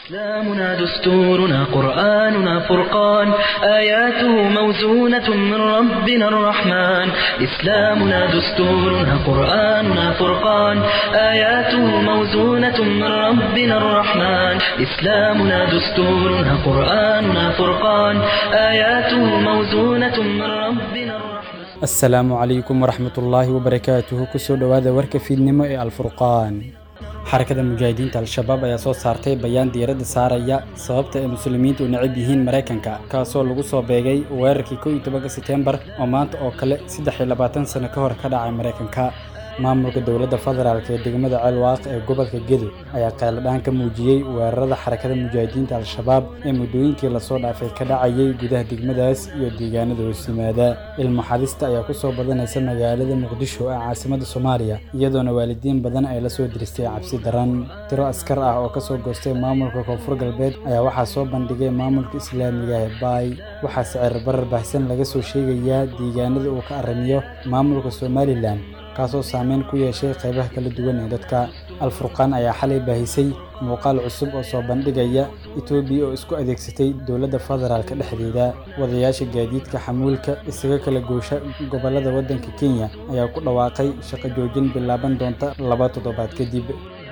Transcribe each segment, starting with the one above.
إسلامنا دستورنا قرآننا فرقان آياته موزونة من ربنا الرحمن إسلامنا دستورنا قرآننا فرقان آياته موزونة من ربنا الرحمن إسلامنا دستورنا قرآننا فرقان آياته موزونة من ربنا الرحمن asalaamu calaykum waraxmat ullaahi wabarakaatuhu kusoo dhowaada warka fiidnimo ee alfurqaan xarakada mujaahidiinta al-shabaab ayaa soo saartay bayaan diiradda saaraya sababta ay muslimiintu u necab yihiin maraykanka kaasoo lagu soo beegay weerarkii kow iyo tobanka seteembar oo maanta oo kale saddex iyo labaatan sano ka hor ka dhacay maraykanka maamulka dowladda federaalk ee degmada ceelwaaq ee gobolka gedo ayaa qayladhaan ka muujiyey weerarada xarakada mujaahidiinta al-shabaab ee muddooyinkii lasoo dhaafay ka dhacayay gudaha degmadaas iyo deegaanada hoos yimaada ilmo xadista ayaa kusoo badanaysa magaalada muqdisho ee caasimadda soomaaliya iyadoona waalidiin badan ay la soo diristay cabsi daran tiro askar ah oo kasoo goostay maamulka koonfur galbeed ayaa waxaa soo bandhigay maamulka islaamiga ee baay waxaa sicir barar baahsan laga soo sheegayaa deegaanada uu ka arrimiyo maamulka somalilan kaasoo saameyn ku yeeshay qaybaha kala duwan ee dadka alfurqaan ayaa xalay baahisay muuqaal cusub oo soo bandhigaya etoobiya oo isku adeegsatay dowladda federaalka dhexdeeda wadayaasha gaadiidka xamuulka isaga kala goosha gobollada waddanka kenya ayaa ku dhawaaqay shaqo joojin bilaaban doonta laba toddobaad kadib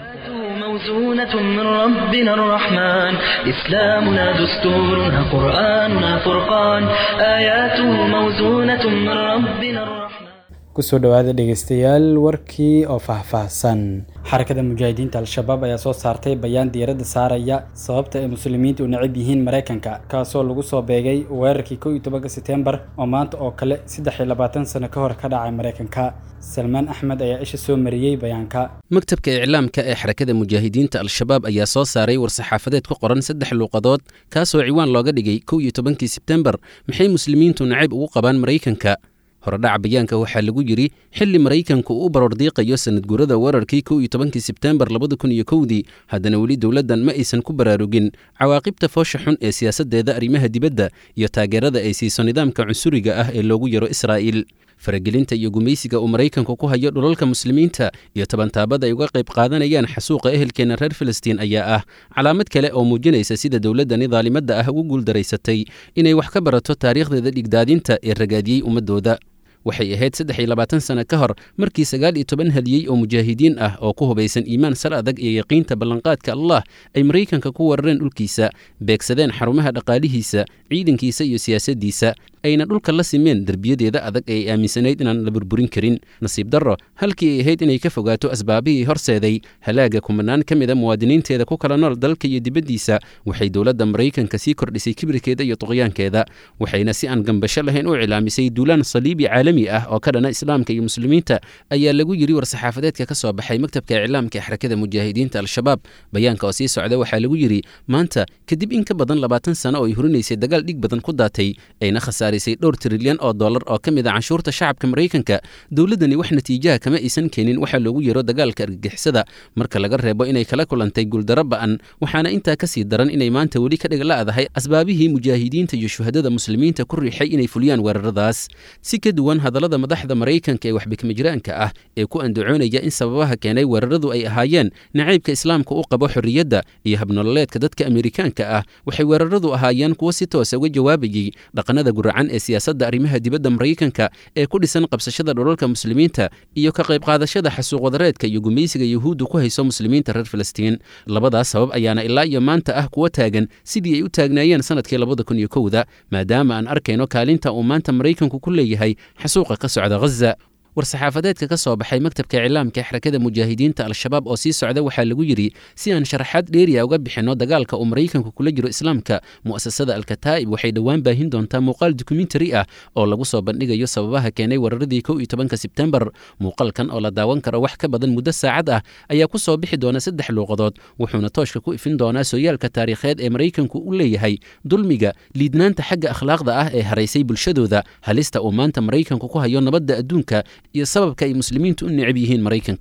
موزونة من ربنا الرحمن إسلامنا دستورنا قرآننا فرقان آياته موزونة من ربنا الرحمن kusoo dhowaada dhegeystayaal warkii oo faahfaahsan xarakada mujaahidiinta al-shabaab ayaa soo saartay bayaan diiradda saaraya sababta ay muslimiintu u necab yihiin maraykanka kaasoo lagu soo beegay weerarkii kow iyo tobanka seteembar oo maanta oo kale saddex iyo labaatan sano ka hor ka dhacay maraykanka salmaan axmed ayaa isha soo mariyey bayaanka maktabka iclaamka ee xarakada mujaahidiinta al-shabaab ayaa soo saaray war-saxaafadeed ku qoran saddex luuqadood kaasoo ciwaan looga dhigay kow iyo tobankii sebtembar maxay muslimiintu nacayb ugu qabaan maraykanka horedhaca bayaanka waxaa lagu yidhi xilli maraykanku uu baroordiiqayo sanadguurada weerarkii kow iyo tobankii sebteembar labada kun iyo kowdii haddana weli dowladdan ma aysan ku baraarugin cawaaqibta foosha xun ee siyaasaddeeda arrimaha dibadda iyo taageerada ay siiso nidaamka cunsuriga ah ee loogu yaro israa'iil faragelinta iyo gumaysiga uu maraykanku ku hayo dhulalka muslimiinta iyo tabantaabada ay uga qayb qaadanayaan xasuuqa ehelkeenna reer filistiin ayaa ah calaamad kale oo muujinaysa sida dowladdani daalimadda ah ugu guuldaraysatay inay wax ka barato taariikhdeeda dhigdaadinta ee ragaadiyey ummaddooda waxay ahayd saddex iyo labaatan sano ka hor markii sagaal iyo toban hadiyey oo mujaahidiin ah oo ku hubaysan iimaan sal adag iyo yaqiinta ballanqaadka allah ay maraykanka ku weerareen dhulkiisa beegsadeen xarumaha dhaqaalihiisa ciidankiisa iyo siyaasaddiisa ayna dhulka la simeen derbiyadeeda adag ee ay aaminsanayd inaan la burburin karin nasiib darro halkii ay ahayd inay ka fogaato asbaabihii horseeday halaaga kumanaan ka mida muwaadiniinteeda ku kala nool dalka iyo dibaddiisa waxay dowladda maraykanka sii kordhisay kibirkeeda iyo tuqyaankeeda waxayna si aan gambasho lahayn u cilaamisay duulaan saliibi caalami ah oo ka dhana islaamka iyo muslimiinta ayaa lagu yidhi war-saxaafadeedka ka soo baxay maktabka iclaamka ee xarakada mujaahidiinta al-shabaab bayaanka oo sii socda waxaa lagu yidhi maanta kadib in ka badan labaatan sano oo ay hurinaysay dagaal dhig badan ku daatay ayna khasaar dhowr trilyan oo dollar oo ka mid a canshuurta shacabka maraykanka dowladdani wax natiijaha kama aysan keenin waxaa loogu yeero dagaalka argagixisada marka laga reebo inay kala kulantay guuldaro ba'an waxaana intaa ka sii daran inay maanta weli ka dhig la'dahay asbaabihii mujaahidiinta iyo shuhadada muslimiinta ku riixay inay fuliyaan weeraradaas si ka duwan hadallada madaxda maraykanka ee waxbikmajiraanka ah ee ku andacoonaya in sababaha keenay weeraradu ay ahaayeen nacaybka islaamka u qabo xorriyadda iyo habnololeedka dadka amerikaanka ah waxay weeraradu ahaayeen kuwo si toosa uga jawaabayey dhaqanada guracan ee siyaasadda arrimaha dibadda maraykanka ee ku dhisan qabsashada dhulalka muslimiinta iyo ka qayb qaadashada xasuuq wadareedka iyo gumaysiga yuhuuddu ku hayso muslimiinta reer filistiin labadaas sabab ayaana ilaa iyo maanta ah kuwa taagan sidii ay u taagnaayeen sanadkii labada kun iyo kowda maadaama aan arkayno kaalinta uu maanta maraykanku ku leeyahay xasuuqa ka socda ghaza war-saxaafadeedka ka soo baxay maktabka iclaamka ee xarakada mujaahidiinta al-shabaab oo sii socda waxaa lagu yidhi si aan sharaxaad dheeriya uga bixinno dagaalka uu maraykanku kula jiro islaamka mu'asasada alkataa'ib waxay dhowaan baahin doontaa muuqaal dokumentari ah oo lagu soo bandhigayo sababaha keenay weeraradii kow iyo tobanka sebtembar muuqaalkan oo la daawan karo wax ka badan muddo saacad ah ayaa ku soo bixi doona saddex luuqadood wuxuuna tooshka ku ifin doonaa sooyaalka taariikheed ee maraykanku u leeyahay dulmiga liidnaanta xagga akhlaaqda ah ee haraysay bulshadooda halista uu maanta maraykanku ku hayo nabadda adduunka iyo sababka ay muslimiintu u necab yihiin maraykanka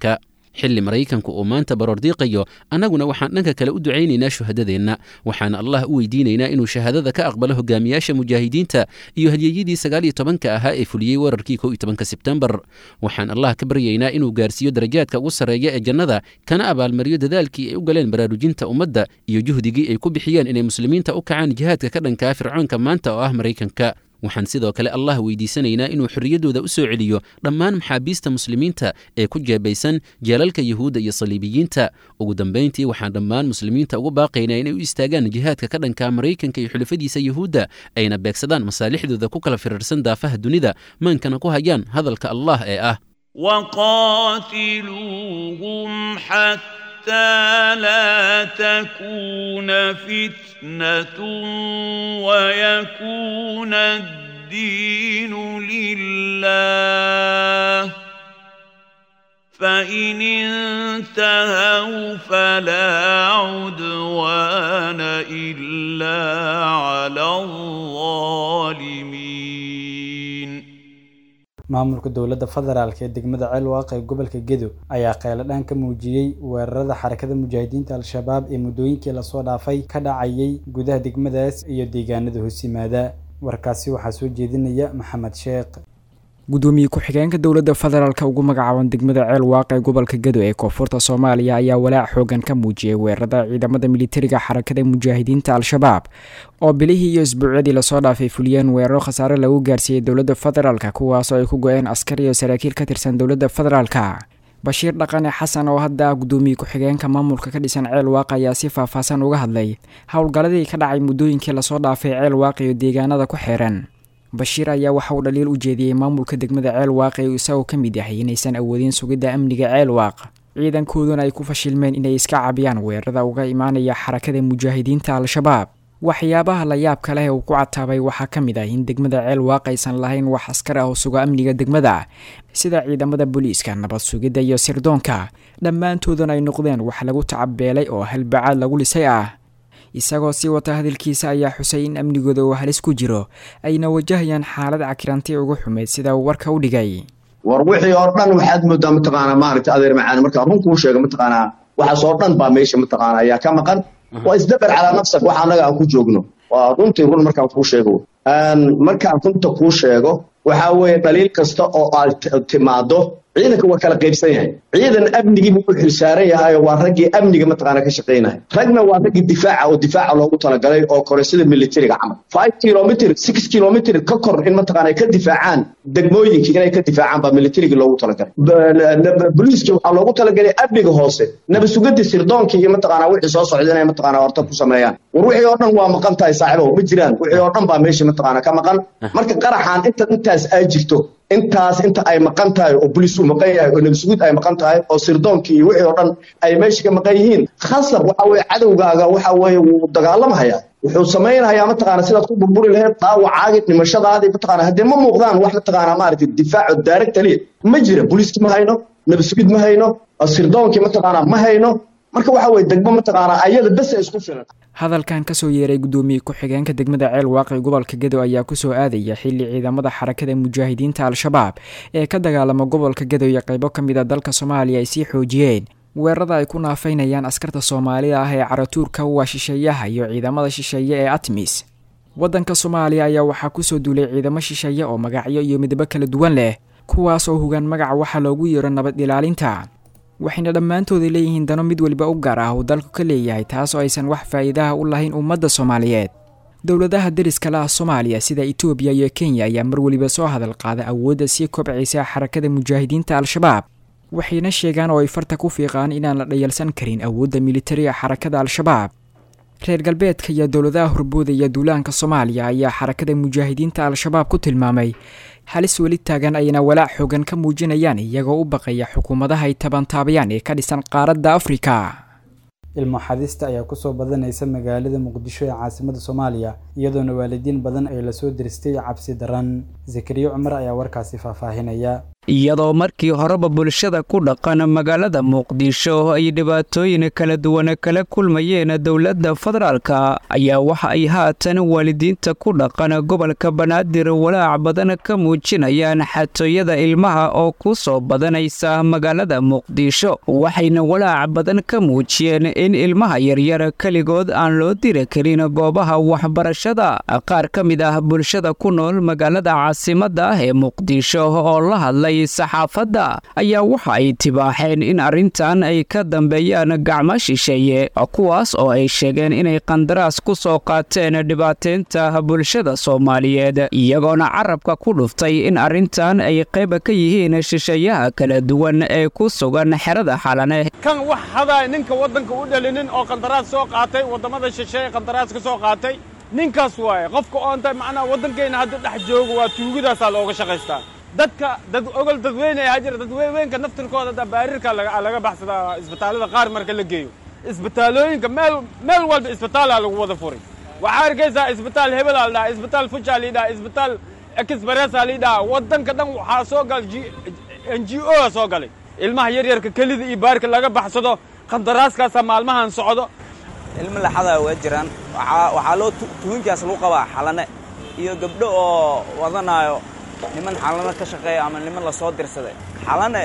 xilli maraykanku uu maanta baroordiiqayo annaguna waxaan dhanka kale u ducaynaynaa shuhadadeenna waxaana allah u weydiinaynaa inuu shahaadada ka aqbalo hogaamiyaasha mujaahidiinta iyo hadyeyadii sagaal iyo tobanka ahaa ee fuliyey weerarkii kow iyo tobanka sebtembar waxaan allah ka baryaynaa inuu gaarsiiyo darajaadka ugu sarreeya ee jannada kana abaalmariyo dadaalkii ay u galeen baraarujinta ummadda iyo juhdigii ay ku bixiyeen inay muslimiinta u kacaan jihaadka ka dhankaa fircoonka maanta oo ah maraykanka waxaan sidoo kale allah weydiisanaynaa inuu xorriyaddooda u soo celiyo dhammaan maxaabiista muslimiinta ee ku jeebaysan jeelalka yuhuudda iyo saliibiyiinta ugu dambayntii waxaan dhammaan muslimiinta ugu baaqaynaa inay u istaagaan jihaadka ka dhanka maraykanka iyo xulafadiisa yuhuudda ayna beegsadaan masaalixdooda ku kala firirsan daafaha dunida maankana ku hayaan hadalka allah ee ah وقاتلوهم حتى لا تكون فتنة ويكون الدين لله فإن انتهوا فلا عدوان إلا على الظالمين maamulka dowladda federaalk ee degmada ceelwaaq ee gobolka gedo ayaa qeyladhaan ka muujiyey weerarada xarakada mujaahidiinta al-shabaab ee muddooyinkii lasoo dhaafay ka dhacayay gudaha degmadaas iyo deegaanada hoos yimaada warkaasi waxaa soo jeedinaya maxamed sheekh gudoomiye ku-xigeenka dowladda federaalk ugu magacaaban degmada ceel waaq ee gobolka gedo ee koonfurta soomaaliya ayaa walaac xoogan ka muujiyey weerarada ciidamada militariga xarakada mujaahidiinta al-shabaab oo bilihii iyo isbuucyadii lasoo dhaafay fuliyeen weeraro khasaare lagu gaarsiiyey dowladda federaalk kuwaasoo ay ku go-een askar iyo saraakiil ka tirsan dowladda federaalka bashiir dhaqane xasan oo hadda ah gudoomiye ku-xigeenka maamulka ka dhisan ceel waaq ayaa si faahfaahsan uga hadlay howlgalladii ka dhacay muddooyinkii lasoo dhaafay ceel waaq iyo deegaanada ku xeeran bashiir ayaa waxa uu dhaliil u jeediyey maamulka degmada ceel waaq ee isagoo ka mid yahay inaysan awoodin sugidda amniga ceel waaq ciidankooduna ay ku fashilmeen inay iska cabiyaan weerarada uga imaanaya xarakada mujaahidiinta al-shabaab waxyaabaha la yaabka leh uu ku cataabay waxaa ka mid ah in degmada ceel waaq aysan lahayn wax askar ah oo suga amniga degmada sida ciidamada booliiska nabad sugidda iyo sirdoonka dhammaantooduna ay noqdeen wax lagu tacabeelay oo halbacaad lagu lisay ah isagoo sii wata hadalkiisa ayaa xusay in amnigooda uu halis ku jiro ayna wajahayaan xaalad cakiranti ugu xumeyd sida uu warka u dhigay war wixii oo dhan waxaad moodaa mataqaanaa maaragta adeer macaan markaa run kuu sheega mataqaanaa waxaas oo dhan baa meesha mataqaana ayaa ka maqan waa isdabar calaa nafsak waxa annaga aan ku joogno waa runtii run markaan kuu sheego markaan runta kuu sheego waxaa weeye dhaliil kasta oo aad timaado ciidanka waa kala qaybsan yahay ciidan amnigii buu u xilsaaran yahay waa raggii amniga mataqaana ka shaqaynaya ragna waa raggii difaaca oo difaaca loogu talagalay oo kore sida militariga camal five kilomitr six kilomitr ka kor in mataqaana ay ka difaacaan degmooyinka inay ka difaacaan baa militarigii loogu talagalay boliiska waxaa loogu talagalay amniga hoose nabadsugadii sirdoonkii iyo mataqaana wixii soo socda inay mataqaana horta ku sameeyaan war wixii oo dhan waa maqan tahay saaxiibow ma jiraan wixii oo dhan baa meesha mataqaana ka maqan marka qaraxaan inta intaas ay jirto intaas inta ay maqan tahay oo boliis uu maqan yahay oo nabadsuguud ay maqan tahay oo sirdoonkii iyo wixii oo dhan ay meesha ka maqan yihiin khasab waxa weeye cadowgaaga waxa weeye wuu dagaalamhayaa wuxuu samaynayaa mataqaana sidaad ku burburi lahayd dhaawacaagii dhimashadaadii mataqaana haddee ma muuqdaan wax mataqaana maaragtay difaaco daaragta liya ma jira boliiski ma hayno nabadsuguud ma hayno sirdoonkii mataqaana ma hayno marka waxa weye degmo mataqaana ayada bes isku filan hadalkan kasoo yeeray gudoomiye ku-xigeenka degmada ceel waaqi gobolka gedo ayaa kusoo aadaya xili ciidamada xarakada mujaahidiinta al-shabaab ee ka dagaalama gobolka gedo iyo qaybo ka mid a dalka soomaaliya ay sii xoojiyeen weerarada ay ku naafaynayaan askarta soomaalida ah ee caratuurka waa shisheeyaha iyo ciidamada shisheeye ee atmis waddanka soomaaliya ayaa waxaa kusoo duulay ciidamo shisheeye oo magacyo iyo midabo kala duwan leh kuwaas oo hogaan magaca waxaa loogu yeero nabad ilaalinta waxayna dhammaantooda leeyihiin dano mid weliba u gaar ah uu dalku ka leeyahay taas oo aysan wax faa'iidaha u lahayn ummadda soomaaliyeed dowladaha deriska la ah soomaaliya sida etoobiya iyo kenya ayaa mar weliba soo hadal qaada awoodda sii kobcaysa xarakada mujaahidiinta al-shabaab waxayna sheegaan oo ay farta ku fiiqaan inaan la dhayalsan karin awoodda militariga xarakada al-shabaab reer galbeedka iyo dowladaha horbooda iyo duulaanka soomaaliya ayaa xarakada mujaahidiinta al-shabaab ku tilmaamay halis weli taagan ayna walaac xoogan ka muujinayaan iyagoo u baqaya xukuumadaha ay tabantaabayaan ee ka dhisan qaaradda afrika ilmo xadista ayaa kusoo badanaysa magaalada muqdisho ee caasimada soomaaliya iyadoona waalidiin badan ay lasoo diristay cabsi daran zakariya cumar ayaa warkaasi faahfaahinaya iyadoo markii horeba bulshada ku dhaqan magaalada muqdisho ay dhibaatooyin kala duwan kala kulmayeen dowladda federaalka ayaa waxa ay haatan waalidiinta ku dhaqan gobolka banaadir walaac badan ka muujinayaan xatooyada ilmaha oo ku soo badanaysa magaalada muqdisho waxayna walaac badan ka muujiyeen in ilmaha yaryar keligood aan loo diri karin goobaha waxbarashada qaar ka mid ah bulshada ku nool magaalada caasimada ah ee muqdisho oo la hadlay saxaafadda ayaa waxa ay tibaaxeen in arrintan ay ka dambeeyaan gacmo shisheeye kuwaas oo ay sheegeen inay qandaraas ku soo qaateen dhibaateynta bulshada soomaaliyeed iyagoona carabka ku dhuftay in arrintan ay qayb ka yihiin shisheeyaha kala duwan ee ku sugan xerada xalane kan wax hadaa ninka waddanka u dhalinin oo qandaraas soo qaatay waddamada shisheeye qandaraas ka soo qaatay ninkaas waaye qofka oonta macnaha waddankeenna hadda dhex joogo waa tuugidaasaa looga shaqaystaa dadka dad ogol dadweyne ayaa jira dadweynka naftirkooda da baarirka laga baxsadaa isbitaallada qaar marka la geeyo isbitaalooyinka meel meel walba isbitaalaa lagu wada furay waxaa arkaysaa isbitaal hebelaa la dhaha isbitaal fujaa la dhaha isbitaal expressaa la dhaha waddanka dhan waxaa soo galay n g o a soo galay ilmaha yaryarka kelida iyo baarka laga baxsado qandaraaskaasaa maalmahan socdo ilmo laxadaa waa jiraan waxaa loo tuhinkaas lagu qabaa xalane iyo gabdho oo wadanaayo niman xalano ka shaqeeya ama niman la soo dirsaday xalane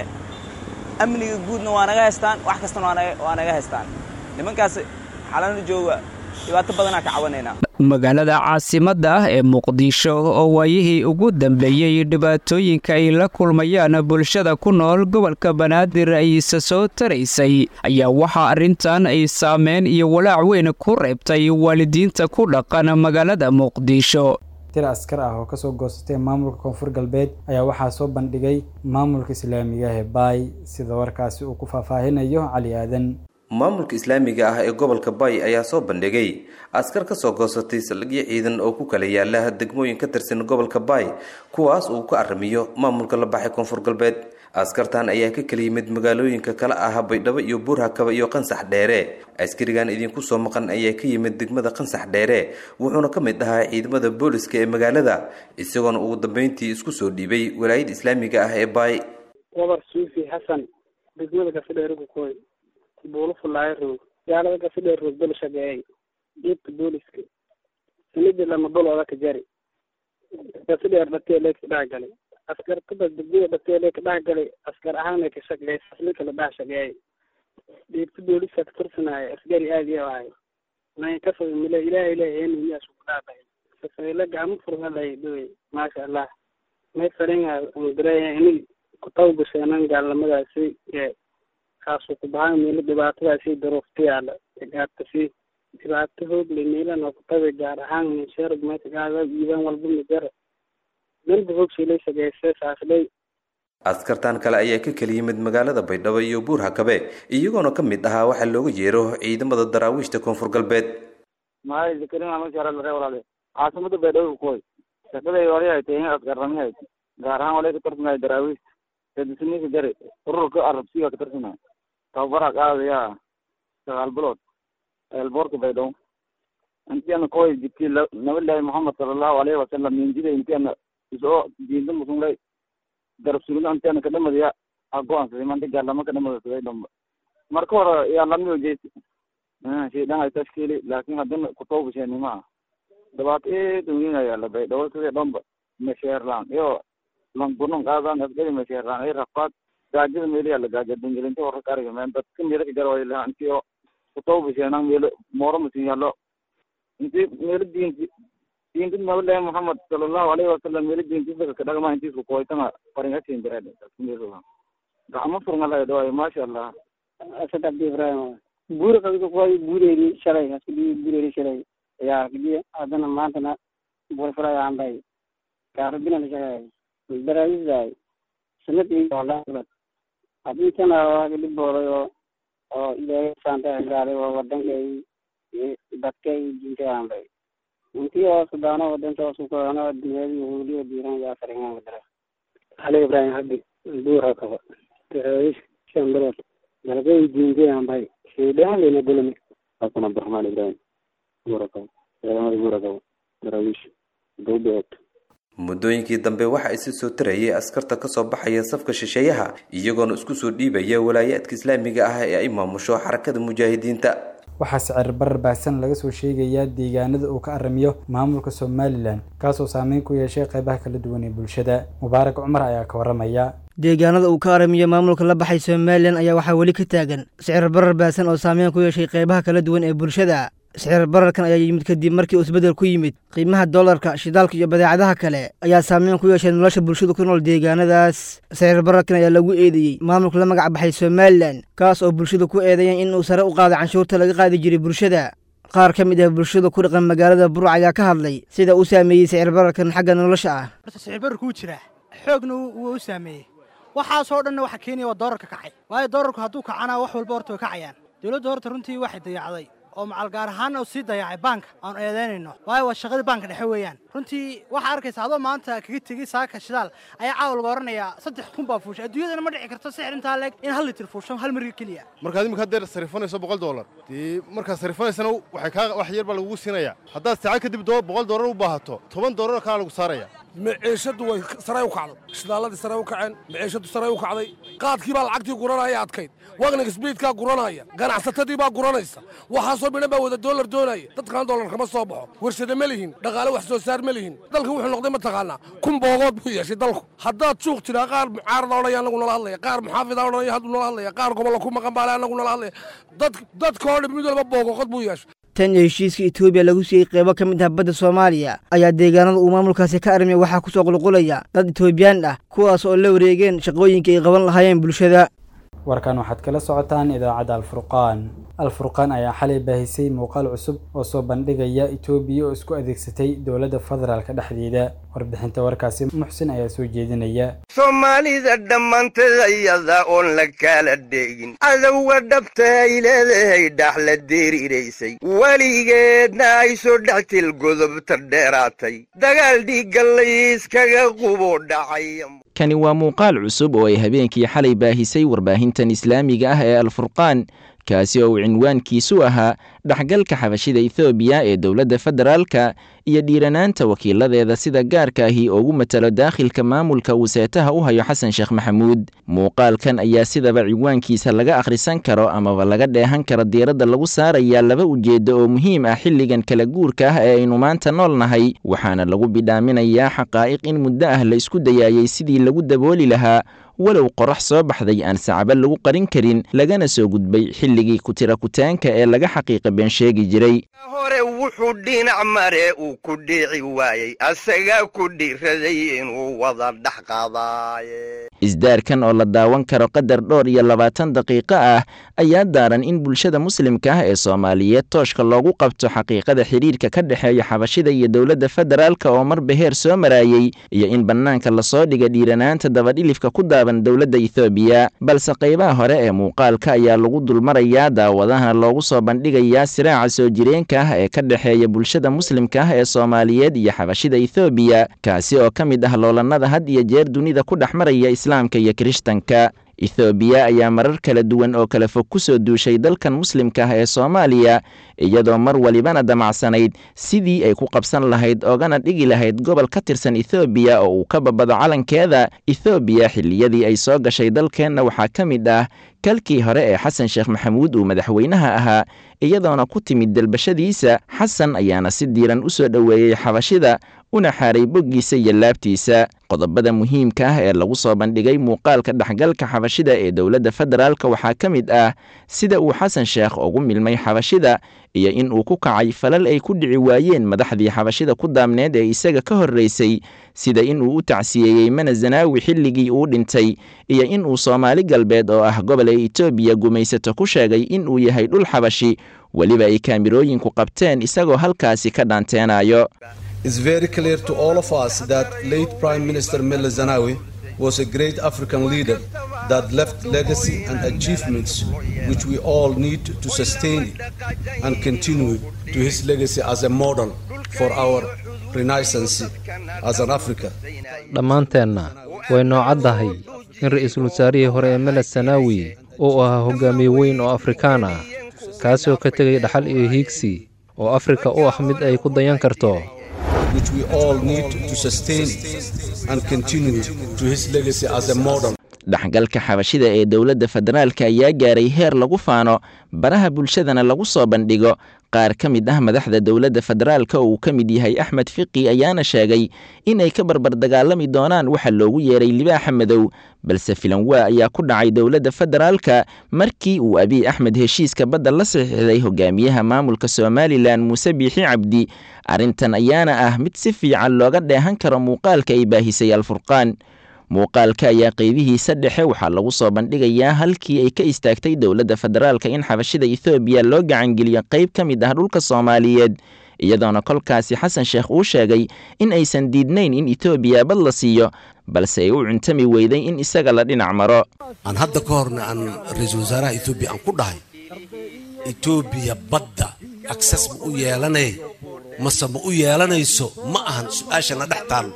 amniga guudna waa naga haystaan wax kastana waa naga haystaan nimankaas xalano jooga dhibaato badanaa ka cabanaynaa magaalada caasimadda ah ee muqdisho oo waayihii ugu dambeeyey dhibaatooyinka ay la kulmayaan bulshada ku nool gobolka banaadir ay isa soo taraysay ayaa waxaa arrintan ay saameyn iyo walaac weyn ku reebtay waalidiinta ku dhaqan magaalada muqdisho tir askar ah oo kasoo goosatay maamulka koonfur galbeed ayaa waxaa soo bandhigay maamulka islaamiga ah ee baay sida warkaasi uu ku faahfaahinayo cali aadan maamulka islaamiga ah ee gobolka bay ayaa soo bandhigay askar ka soo goosatay saldhigyo ciidan oo ku kala yaala degmooyin ka tirsan gobolka bay kuwaas uu ka arrimiyo maamulka la baxay koonfur galbeed askartan ayaa ka kala yimid magaalooyinka kala ah baydhabo iyo buurhakaba iyo qansax dheere askarigan idinku soo maqan ayaa ka yimid degmada qansax dheere wuxuuna ka mid ahaa ciidamada booliska ee magaalada isagoona ugu dambeyntii isku soo dhiibay walaayada islaamiga ah ee bay wabar suufi xasan degmada gafidheerukukooy buulo fulaayo roog gaalada gafidheer roog bel shageeyay diibka booliska sanidii lama bolooda ka jari gafidheer dhatee leeg ka dhex galay askar kada degmada dhatee leeg ka dhex galay askar ahaana ka shaqeey aslinka la dhex shageeyay diibka booliska ka tirsanaayo asgari aad iyo ahay nay ka foga mile ilaahay ilaahay eenimiyaas ku dhaafay safeyle gacmo furma lay dhawey maasha allah may faringa mudireeya ini kutaw gasheenan gaalnimadaasi ee kaasu ku bahan meelo dhibaatadaasi daruufta yaala gaartasi dhibaato hoog le meelan oo kutabe gaar ahaan minsheerg meesha gaada iiban walba mijara melba hoog shilay shageyse saaslay askartan kale ayaa ka kala yimid magaalada baydhabo iyo buurhakabe iyagoona ka mid ahaa waxaa looga yeero ciidamada daraawiishta koonfur galbeed maay zakarin ama jara lare walaale caasimada baydhabo kukoy shaqaday wali ay tahay askarrami hay gaar ahaan walay ka tirsanay daraawiishta kadisniika jare ururka arabsiga ka tirsanay tababara qaadaya sagaal bilood eelboorka baydhabo intiana koy jibti nabilahi mohamed salallahu alayhi wasalam minjida intiana isoo diinta musunlay darab sugna intiana kadhamadaya agoansaday manta gaalama kadhamadasaday dhamba marka hore yaa lamiyo jeesi shaydan ay tashkiili laakin haddana kutawbasheni maa dhibaato eed weynayala baydhabo sidii dhamba mesheerlaan iyo langunan qaadan asgari mesheerlaan ay rafaad gaajada meeliya la gaaja dungelinta wararka ariga meen dadka meelo ka jara waylaha intii oo kutawbasheenan meelo mooro masin yalo intii meelo diinti diinti nabilahi mohamed salallahu alayhi wasalam meelo diintisaka kadhagma intiisku koytanga faringasin jireed meelo gacmo furngalay dhawaay maasha allah asad abdi ibrahim buuri qabika kuway buureeri shalay askadii buureeri shalay ayaa kadii haddana maantana buuri fulay aanbay gaarabina la shaqeeyay daraawisdaay sanad iyo walaad haddii tana waa kadib boolay oo oo ilaahay saanta gaalay oo wadankay dadkay diintay aanbay intii oo sudaano wadanka oo sukoano dunyadii huuliyo diiran yaa faringaan wadara ali ibrahim habdi buura kaba daraawish shan bilood dalagay diintay aanbay shaydaan lena gulmi xasan cabdiraxmaan ibrahim buura kaba ciidamada buura kaba daraawish dowbeed muddooyinkii dambe waxa isi soo tarayay askarta kasoo baxaya safka shisheeyaha iyagoona isku soo dhiibaya walaayaadka islaamiga ah ee ay maamusho xarakada mujaahidiinta waxaa sicir barar baahsan laga soo sheegayaa deegaanada uu ka aramiyo maamulka somalilan kaasoo saameyn ku yeeshay qeybaha kala duwan ee bulshada mubaarak cumar ayaa ka waramaya deegaanada uu ka aramiyo maamulka la baxay somalilan ayaa waxaa weli ka taagan sicir barar baahsan oo saameyn ku yeeshay qeybaha kala duwan ee bulshada sicir bararkan ayaa yimid kadib markii uu isbeddel ku yimid qiimaha dollarka shidaalka iyo badeecadaha kale ayaa saameyn ku yeeshay nolosha bulshada ku nool deegaanadaas sicir bararkan ayaa lagu eedeeyey maamulka la magac baxay somalilan kaas oo bulshada ku eedeeyeen in uu sare u qaaday canshuurta laga qaadi jiray bulshada qaar ka mid ah bulshada ku dhaqan magaalada burc ayaa ka hadlay sida uu saameeyey sicir bararkan xagga nolosha ah horta sicir bararku wuu jiraa xoogna wuu u saameeyey waxaasoo dhanna waxa keenaya waa doolarka kacay waayo doolarku hadduu kacana wax walba horta way kacayaan dowladda horta runtii waxay dayacday oo macal gaar ahaanna sii dayacay baanka aanu eedaynayno waayo waa shaqadii baanka dhexe weeyaan runtii waxaa arkaysa adoo maanta kaga tegey saaka shidaal ayaa caawa laga oranayaa saddex kun baa fuushay adduunyadana ma dhici karto sixir intaa leeg in hal litir fuusho hal marga keliya markaad imika haddeer sarifanayso boqol doolar dee markaad sarifanaysana waxay kaa wax yar baa lagugu siinayaa haddaad saacad kadib boqol doolar u baahato toban doolar kaa lagu saaraya maciishadu way saray u kacday shidaalladii saray u kaceen maciishadu saray u kacday qaadkii baa lacagtii guranaya adkayd wagniga sbiidkaa guranaya ganacsatadii baa guranaysa waxaasoo midhan baa wada doolar doonaya dadkan doolar kama soo baxo warshada ma lihin dhaqaale wax soo saar ma lihin dalka wuxuu noqday mataqaanaa kun boogood buu yeeshay dalku haddaad suuq tiraa qaar mucaarada odhanaya anagu nala hadlaya qaar muxaafida odhanaya hadduu nala hadlaya qaar gobolla ku maqan baale anagu nala hadlaya dadkoo dhan mid walba boogoqod buu yeeshay tan iyo heshiiska etoobiya lagu siiyey qeybo ka mid ah badda soomaaliya ayaa deegaanada uu maamulkaasi ka armiya waxaa ku soo qulqulaya dad etoobiyaan ah kuwaas oo la wareegeen shaqooyinka ay qaban lahaayeen bulshada warkan waxaad kala socotaan idaacadda alfurqaan alfurqaan ayaa xalay baahisay muuqaal cusub oo soo bandhigaya etoobiya oo isku adeegsatay dowladda federaalka dhexdeeda warbixinta warkaasi muxsin ayaa soo jeedinaya soomaalida dhammaanteed ayada oon la kala dheegin cadowga dhabta ay leedahay dhax la deeriraysay weligeedna ay soo dhextil godobta dheeraatay dagaal dhiigga layskaga qubo dhacay kani waa muuqaal cusub oo ay habeenkii xalay baahisay warbaahintan islaamiga ah ee alfurqaan kaasi oo uu cinwaankiisu ahaa dhexgalka xabashida ethoobiya ee dowladda federaalka iyo dhiiranaanta wakiiladeeda sida gaarka ahi ugu matalo daakhilka maamulka uu seetaha u hayo xasan sheekh maxamuud muuqaalkan ayaa sidaba ciwaankiisa laga akhrisan karo amaba laga dheehan karo diiradda lagu saarayaa laba ujeeddo oo muhiim ah xilligan kala guurka ah ee aynu maanta nool nahay waxaana lagu bidhaaminayaa xaqaa'iq in muddo ah la isku dayaayay sidii lagu dabooli lahaa walow qorax soo baxday aan sacabo lagu qarin karin lagana soo gudbay xilligii kutira kutaanka ee laga xaqiiqa been sheegi jiray hore wuxuu dhinac mare uu ku dhiici waayey asagaa ku dhiiraday inuu wada dhex qaadaaye isdaarkan oo la daawan karo qadar dhowr iyo labaatan daqiiqo ah ayaa daaran in bulshada muslimka ah ee soomaaliyeed tooshka loogu qabto xaqiiqada xidhiirka ka dhexeeya xabashida iyo dowladda federaalka oo marba heer soo maraayey iyo in bannaanka lasoo dhiga dhiiranaanta dabadhilifka ku daaban dowladda ethoobiya balse qaybaha hore ee muuqaalka ayaa lagu dulmarayaa daawadahana loogu soo bandhigayaa siraaca soo jireenka ah ee ka dhexeeya bulshada muslimka ah ee soomaaliyeed iyo xabashida ethoobiya kaasi oo ka mid ah loolannada had iyo jeer dunida ku dhex maraya islaamka iyo kirishtanka ethoobiya ayaa marar kala duwan oo kala fog ku soo duushay dalkan muslimka ah ee soomaaliya iyadoo mar walibana damacsanayd sidii ay ku qabsan lahayd oogana dhigi lahayd gobol ka tirsan ethoobiya oo uu ka babado calankeeda ethoobiya xilliyadii ay soo gashay dalkeenna waxaa ka mid ah kalkii hore ee xasan sheekh maxamuud uu madaxweynaha ahaa iyadoona ku timid dalbashadiisa xasan ayaana si diiran u soo dhoweeyey xabashida una xaaray boggiisa iyo laabtiisa qodobada muhiimka ah ee lagu soo bandhigay muuqaalka dhexgalka xabashida ee dowladda federaalka waxaa ka mid ah sida uu xasan sheekh ugu milmay xabashida iyo in uu ku kacay falal ay ku dhici waayeen madaxdii xabashida ku daamneed ee isaga ka horraysay sida in uu u tacsiyeeyey mana zanaawi xilligii uu dhintay iyo in uu soomaali galbeed oo ah gobol ay etoobiya gumaysato ku sheegay in uu yahay dhul xabashi weliba ay kaamirooyinku qabteen isagoo halkaasi ka dhaanteenayo It's very clear to all of us that late Prime Minister Mele Zenawi was a great African leader that left legacy and achievements which we all need to sustain and continue to his legacy as a model for our renaissance as an Africa. dhammaanteenna way noocaddahay in ra'iisul wasaarihii hore ee meled sanaawi uu ahaa hogaamiye weyn oo afrikaan ah kaasoo ka tegay dhaxal iyo hiigsi oo afrika u ah mid ay ku dayan karto which we all need to sustain and continue to his legacy as a model. dhexgalka xabashida ee dowladda federaalka ayaa gaaray heer lagu faano baraha bulshadana lagu soo bandhigo qaar ka mid ah madaxda dowladda federaalka oo uu ka mid yahay axmed fiqi ayaana sheegay inay ka barbardagaalami doonaan waxa loogu yeeray libaaxa madow balse filanwaa ayaa ku dhacay dowladda federaalka markii uu abiy axmed heshiiska badda la saxiixday hogaamiyaha maamulka somalilan muuse biixi cabdi arrintan ayaana ah mid si fiican looga dheehan karo muuqaalka ay baahisay alfurqaan muuqaalka ayaa qeybihiisa dhexe waxaa lagu soo bandhigayaa halkii ay ka istaagtay dowladda federaalka in xabashida ethoobiya loo gacangeliyo qayb ka mid ah dhulka soomaaliyeed iyadoona kolkaasi xasan sheekh uu sheegay in aysan diidnayn in etoobiya bad la siiyo balse ay u cuntami weyday in isaga la dhinac maro aan hadda ka horna aan ra-iisul wasaaraha etoobiya aan ku dhahay etoobiya badda akses ma u yeelanay mase ma u yeelanayso ma ahan su-aashana dhex taal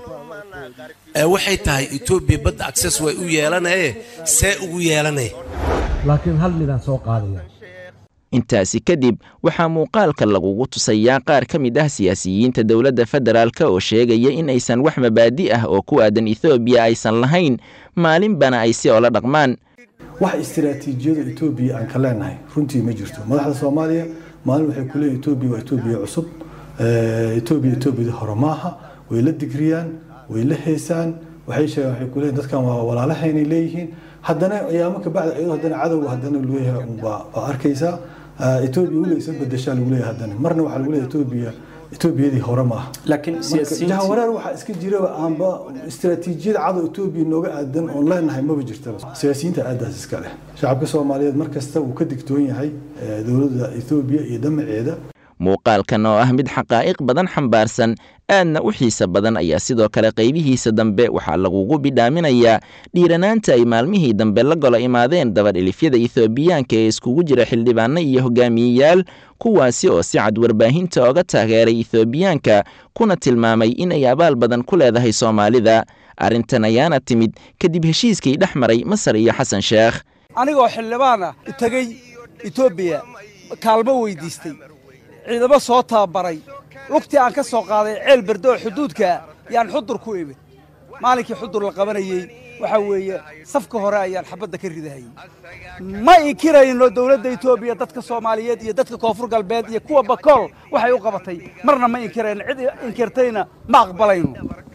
ee waxay tahay etoobiya badda akses way u yeelanaye see ugu yeelanay laakiin hal midaan soo qaadaya intaasi kadib waxaa muuqaalka lagugu tusayaa qaar ka mid ah siyaasiyiinta dowladda federaalk oo sheegaya in aysan wax mabaadi ah oo ku aadan ethoobiya aysan lahayn maalinbana ay si oola dhaqmaan wax istiraatiijiyada etoobiya aan ka leenahay runtii ma jirto madaxda soomaaliya maalin waxay ku leeyihin etoobiya waa etoobiya cusub etoobiya etoobiyada hore maaha way la digriyaan way la heesaan waxay sheegaan waxay ku leeyihin dadkan waa walaalahaynay leeyihiin haddana ayaamo ka bacda iyadoo haddana cadowga haddana leeyahay waa arkaysaa etoobiya weliga isa bedeshaa lagu leeyahay haddana marna waxaa lagu leeyahay etoobiya etoobiyadii hore ma aha laakiin jahawareer waxaa iska jira aanba istiraatiijiyada cadow etoobiya nooga aadan oon leenahay maba jirtaba siyaasiyiinta aadaas iska leh shacabka soomaaliyeed mar kasta wuu ka digtoon yahay dowladda etoobiya iyo damaceeda muuqaalkan oo ah mid xaqaa'iq badan xambaarsan aadna u xiisa badan ayaa sidoo kale qaybihiisa dambe waxaa lagugu bidhaaminayaa dhiiranaanta ay maalmihii dambe la golo imaadeen dabadhilifyada ethoobiyaanka ee iskugu jira xildhibaano iyo hogaamiyeyaal kuwaasi oo si cad warbaahinta oga taageeray ethoobiyaanka kuna tilmaamay inay abaal badan ku leedahay soomaalida arrintan ayaana timid kadib heshiiskii dhex maray masar iyo xasan sheekh anigoo xildhibaan ah tegey etoobiya kaalmo weydiistay ciidamo soo tababaray lugtii aan ka soo qaaday ceel berde oo xuduudkaa yaan xudur ku imid maalinkii xudur la qabanayey waxaa weeye safka hore ayaan xabadda ka ridahayey ma inkirayno dowladda etoobiya dadka soomaaliyeed iyo dadka koonfur galbeed iyo kuwa bakool waxay u qabatay marna ma inkirayno cid inkirtayna ma aqbalayno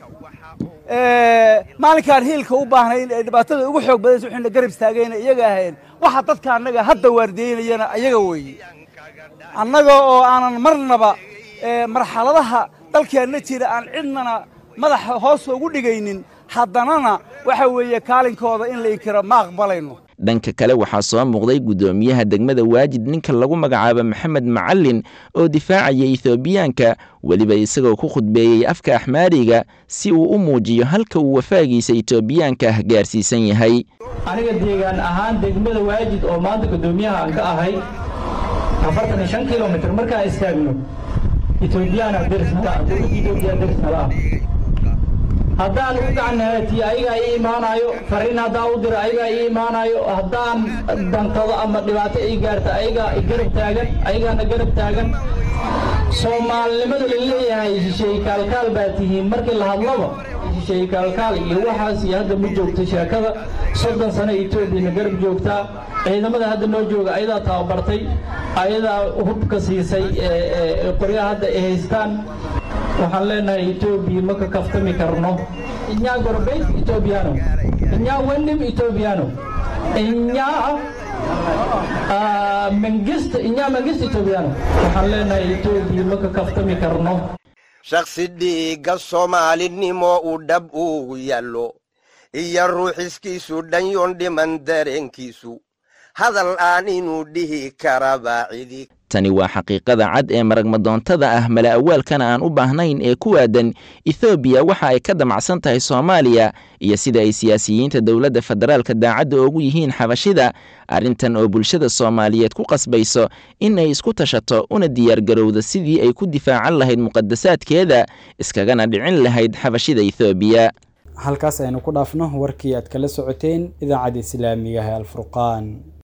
maalinkaan hiilka u baahnayn ee dhibaatada ugu xoog badaysa waxayna garab istaagayna iyaga ahayn waxa dadka annaga hadda waardiyeynayana ayaga weeye annaga oo aanan marnaba marxaladaha dalkeenna jira aan cidnana madaxa hoos ugu dhigaynin haddanana waxa weeye kaalinkooda in la inkiro ma aqbalayno dhanka kale waxaa soo muuqday guddoomiyaha degmada waajid ninka lagu magacaabo maxamed macalin oo difaacaya ethoobiyaanka weliba isagoo ku khudbeeyey afka axmaariga si uu u muujiyo halka uu wafaagiisa etoobiyaanka ah gaarsiisan yahay aniga deegaan ahaan degmada waajid oo maanta guddoomiyaha aan ka ahay afartan iyo shan kilomitr markaan istaagno etoobiyana derisnala ah dowladda etoobiya derisnala ah haddaan u gacanhaatiyo ayagaa ii imaanayo fariin haddaan u diro ayagaa ii imaanayo haddaan dantado ama dhibaato ii gaarta ayagaa garab taagan ayagaana garab taagan soomaalinimadu la leeyahay shisheeye kaalkaal baa tihiin markii la hadlaba shisheeye kaalkaal iyo waxaas iyo hadda ma joogto sheekada soddon sano etoobiyana garab joogtaa ciidamada hadda noo jooga ayadaa tababartay ayadaa hubka siisay qoryaha hadda ay haystaan waxaan leenahay etoobiya ma ka kaftami karno inyaa gorbeyt etoobiyaano inyaa wenim etoobiyaano inyaa mangist inyaa mangist etoobiyaano waxaan leenahay etoobiya ma ka kaftami karno shakhsi dhiigga soomaalinimo uu dhab ugu yaallo iyo ruuxiskiisu dhanyoon dhiman dareenkiisu hadal aan inuu dhihi karaba cidi tani waa xaqiiqada cad ee maragmadoontada ah mala awaalkana aan u baahnayn ee ku aadan ethoobiya waxa ay ka damacsan tahay soomaaliya iyo sida ay siyaasiyiinta dowladda federaalka daacadda oogu yihiin xabashida arrintan oo bulshada soomaaliyeed ku qasbayso in ay isku tashato una diyaargarowda sidii ay ku difaacan lahayd muqadasaadkeeda iskagana dhicin lahayd xabashida ethoobiya halkaas aynu ku dhaafno warkii aad kala socoteen idaacadda islaamiga ah ee alfurqaan